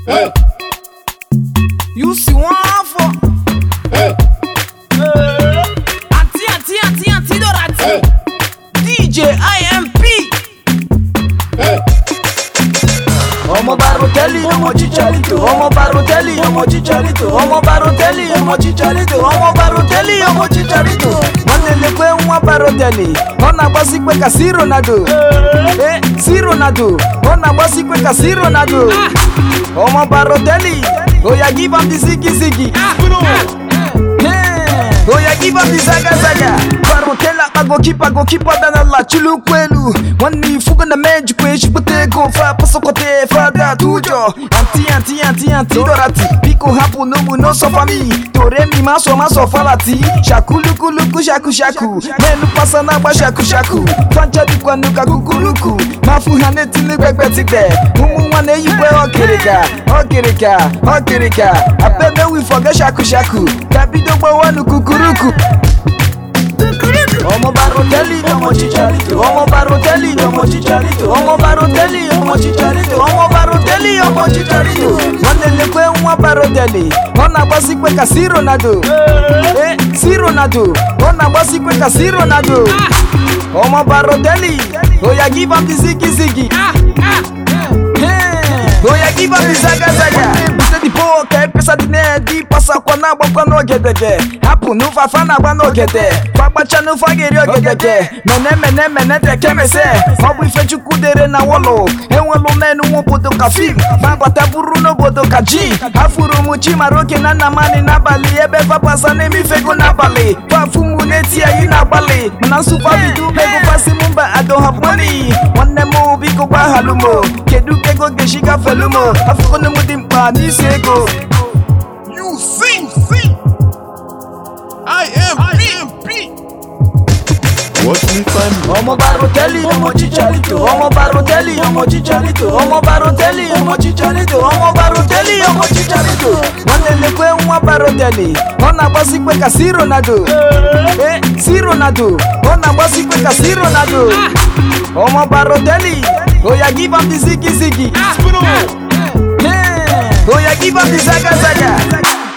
You see one for Auntie, auntie, auntie, auntie Dorothy DJ IMP Ọmọ Barotelli, ọmọ Chicharito, ọmọ Barotelli, ọmọ Chicharito, ọmọ Barotelli, ọmọ Chicharito, ọmọ Barotelli, ọmọ Chicharito. Nwanne lekwe nwa Barotelli, ọ na-agbasi ikpe ka si Ronaldo. Eh, si Ronaldo, ọ na-agbasi ikpe ka si Ronaldo. Ọmọ Barotelli, oya give am the zigi zigi. Hey, oya give am the zaga zaga. Barotelli akpa gokipa gokipa dana la chilukwu elu. Nwanne ifugo na mejikwa ejikpụta ego fa pasokote fada tujo. Anti anti anti anti dorati. Biko hapụ n'ugbu n'ọsọfa mi. Tore mi maso maso falati. Shakuluku shaku shaku. Menu pasa na-agba shaku shaku. Fancha dịkwa nuka kukuruku. Mafu ha na-etili gbegbe tigbe. Ụmụ nwa na-eyikwe ọkịrịka. Ọkịrịka ọkịrịka. Abebe wifoge shaku shaku. Ka bido gbawanu kukuruku. Ọmọ Barotelli, ọmọ Chicharito, ọmọ Barotelli, ọmọ Chicharito, ọmọ Barotelli, ọmọ Chicharito, ọmọ Barotelli, ọmọ Chicharito. Nwanne lekwe nwa Barotelli, ọ na-agbasi ikpe ka si Ronaldo. Eh, si Ronaldo, ọ na-agbasi ikpe ka si Ronaldo. Ọmọ Barotelli, oya give am the zigi zigi. Hey, oya give am the zaga zaga. Bute the ball ka ekpesa dị na-edi pasakwa na-agbakwa n'ogedege. Hapụ n'ụfafa na-agba n'ogede. Fagbacha n'ụfa ga-eri ogedege. Mene mene mene tekemese. Ọ bụ ife chukwu dere na wọlụ. Enwelu menu nwa obodo ka fim. Fagbata buru n'obodo ka ji. Afụrụ m Chimaroke na Nnamani n'abalị ebe fapasa na-emifego n'abalị. Fafumu na-eti anyị n'agbalị. Mana nsụpa bido umego fasi m mba I don't have money. Nwanne m biko gbaghalụ m. Kedu ka ego ga-esi gafelu m? Afụkọnụ m dị mkpa n'isi ego. You sing, sing. I am PMP. What's the time? Ọmọ Barotelli, ọmọ Chicharito, ọmọ Barotelli, ọmọ Chicharito, ọmọ Barotelli, ọmọ Chicharito, ọmọ Barotelli, ọmọ Chicharito. Nwanne lekwe nwa Barotelli, ọ na-agbasi ikpe ka si Ronaldo. Eh, si Ronaldo, ọ na-agbasi ikpe ka si Ronaldo. Ọmọ Barotelli, oya give am the zigi zigi. Spin on. Hey, oya give am the zaga zaga.